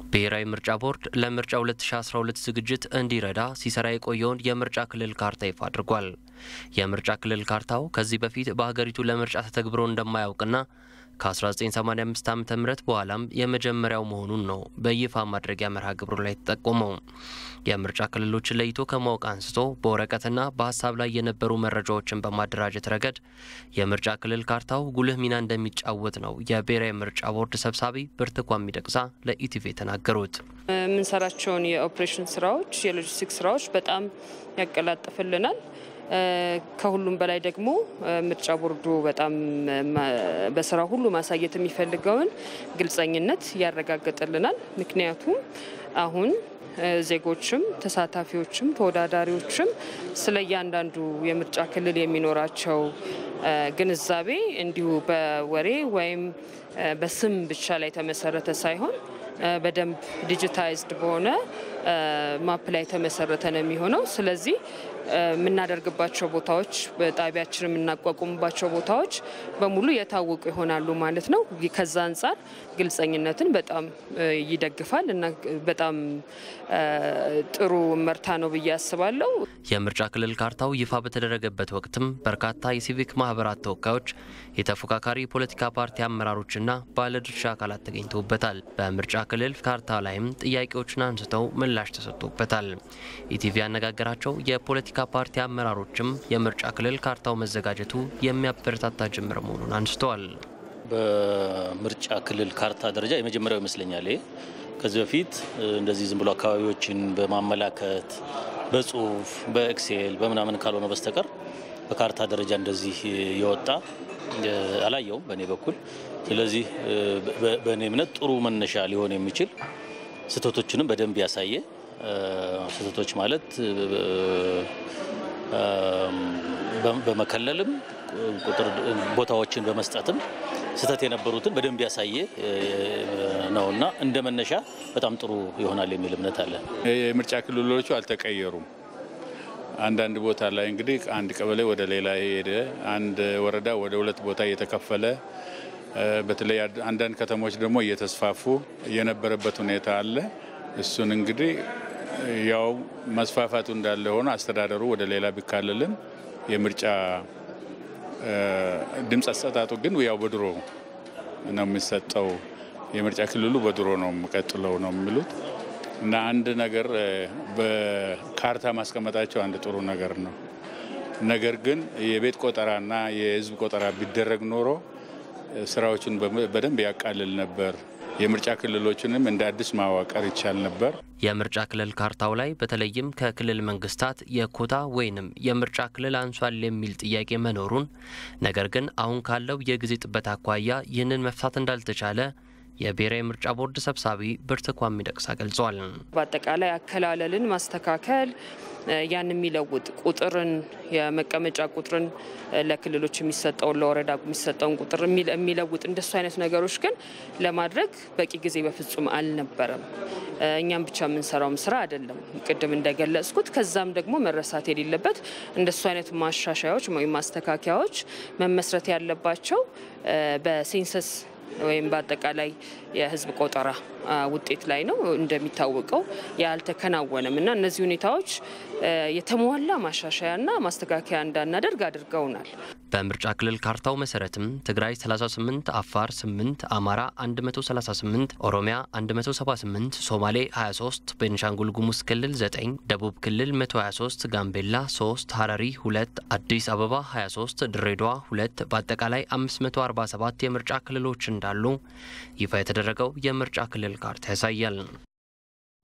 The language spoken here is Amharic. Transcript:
ብሔራዊ ምርጫ ቦርድ ለምርጫ 2012 ዝግጅት እንዲረዳ ሲሰራ የቆየውን የምርጫ ክልል ካርታ ይፋ አድርጓል። የምርጫ ክልል ካርታው ከዚህ በፊት በሀገሪቱ ለምርጫ ተተግብሮ እንደማያውቅና ከ1985 ዓ ም በኋላም የመጀመሪያው መሆኑን ነው በይፋ ማድረጊያ መርሃ ግብሩ ላይ ተጠቆመው። የምርጫ ክልሎችን ለይቶ ከማወቅ አንስቶ በወረቀትና በሀሳብ ላይ የነበሩ መረጃዎችን በማደራጀት ረገድ የምርጫ ክልል ካርታው ጉልህ ሚና እንደሚጫወት ነው የብሔራዊ ምርጫ ቦርድ ሰብሳቢ ብርቱካን ሚደቅሳ ለኢቲቪ የተናገሩት። የምንሰራቸውን የኦፕሬሽን ስራዎች፣ የሎጂስቲክስ ስራዎች በጣም ያቀላጥፍልናል። ከሁሉም በላይ ደግሞ ምርጫ ቦርዱ በጣም በስራ ሁሉ ማሳየት የሚፈልገውን ግልጸኝነት ያረጋግጥልናል። ምክንያቱም አሁን ዜጎችም ተሳታፊዎችም ተወዳዳሪዎችም ስለ እያንዳንዱ የምርጫ ክልል የሚኖራቸው ግንዛቤ እንዲሁ በወሬ ወይም በስም ብቻ ላይ የተመሰረተ ሳይሆን በደንብ ዲጂታይዝድ በሆነ ማፕ ላይ የተመሰረተ ነው የሚሆነው። ስለዚህ የምናደርግባቸው ቦታዎች በጣቢያችን የምናቋቁምባቸው ቦታዎች በሙሉ የታወቁ ይሆናሉ ማለት ነው። ከዛ አንጻር ግልጸኝነትን በጣም ይደግፋል እና በጣም ጥሩ መርታ ነው ብዬ አስባለሁ። የምርጫ ክልል ካርታው ይፋ በተደረገበት ወቅትም በርካታ የሲቪክ ማህበራት ተወካዮች፣ የተፎካካሪ ፖለቲካ ፓርቲ አመራሮችና ባለድርሻ አካላት ተገኝተውበታል። በምርጫ ክልል ካርታ ላይም ጥያቄዎችን አንስተው ምላሽ ተሰጥቶበታል። ኢቲቪ ያነጋገራቸው የፖለቲካ ፓርቲ አመራሮችም የምርጫ ክልል ካርታው መዘጋጀቱ የሚያበረታታ ጅምር መሆኑን አንስተዋል። በምርጫ ክልል ካርታ ደረጃ የመጀመሪያው ይመስለኛል። ይሄ ከዚህ በፊት እንደዚህ ዝም ብሎ አካባቢዎችን በማመላከት በጽሁፍ በኤክሴል በምናምን ካልሆነ በስተቀር በካርታ ደረጃ እንደዚህ የወጣ አላየውም በእኔ በኩል። ስለዚህ በእኔ እምነት ጥሩ መነሻ ሊሆን የሚችል ስህተቶችንም በደንብ ያሳየ ስህተቶች ማለት በመከለልም ቁጥር ቦታዎችን በመስጠትም ስህተት የነበሩትን በደንብ ያሳየ ነውና እንደ መነሻ በጣም ጥሩ ይሆናል የሚል እምነት አለ። የምርጫ ክልሎቹ አልተቀየሩም። አንዳንድ ቦታ ላይ እንግዲህ አንድ ቀበሌ ወደ ሌላ ሄደ፣ አንድ ወረዳ ወደ ሁለት ቦታ እየተከፈለ በተለይ አንዳንድ ከተሞች ደግሞ እየተስፋፉ የነበረበት ሁኔታ አለ። እሱን እንግዲህ ያው መስፋፋቱ እንዳለ ሆኖ አስተዳደሩ ወደ ሌላ ቢካለልም የምርጫ ድምፅ አሰጣጡ ግን ያው በድሮ ነው የሚሰጠው። የምርጫ ክልሉ በድሮ ነው የሚቀጥለው ነው የሚሉት እና አንድ ነገር በካርታ ማስቀመጣቸው አንድ ጥሩ ነገር ነው። ነገር ግን የቤት ቆጠራና የሕዝብ ቆጠራ ቢደረግ ኖሮ ስራዎችን በደንብ ያቃልል ነበር። የምርጫ ክልሎችንም እንደ አዲስ ማዋቀር ይቻል ነበር። የምርጫ ክልል ካርታው ላይ በተለይም ከክልል መንግስታት የኮታ ወይንም የምርጫ ክልል አንሷል የሚል ጥያቄ መኖሩን፣ ነገር ግን አሁን ካለው የጊዜ ጥበት አኳያ ይህንን መፍታት እንዳልተቻለ የብሔራዊ ምርጫ ቦርድ ሰብሳቢ ብርቱካን ሚደቅሳ ገልጸዋል። በአጠቃላይ አከላለልን ማስተካከል ያን የሚለውጥ ቁጥርን የመቀመጫ ቁጥርን ለክልሎች የሚሰጠውን ለወረዳ የሚሰጠውን ቁጥር የሚለውጥ እንደሱ አይነት ነገሮች ግን ለማድረግ በቂ ጊዜ በፍጹም አልነበረም። እኛም ብቻ የምንሰራውም ስራ አይደለም፣ ቅድም እንደገለጽኩት። ከዛም ደግሞ መረሳት የሌለበት እንደሱ አይነት ማሻሻያዎች ወይም ማስተካከያዎች መመስረት ያለባቸው በሴንሰስ ወይም በአጠቃላይ የሕዝብ ቆጠራ ውጤት ላይ ነው። እንደሚታወቀው ያልተከናወነም እና እነዚህ ሁኔታዎች የተሟላ ማሻሻያና ማስተካከያ እንዳናደርግ አድርገውናል። በምርጫ ክልል ካርታው መሰረትም ትግራይ 38፣ አፋር 8፣ አማራ 138፣ ኦሮሚያ 178፣ ሶማሌ 23፣ ቤንሻንጉል ጉሙዝ ክልል 9፣ ደቡብ ክልል 123፣ ጋምቤላ 3፣ ሀረሪ 2፣ አዲስ አበባ 23፣ ድሬዳዋ 2 በአጠቃላይ 547 የምርጫ ክልሎች እንዳሉ ይፋ የተደረገው የምርጫ ክልል ካርታ ያሳያል።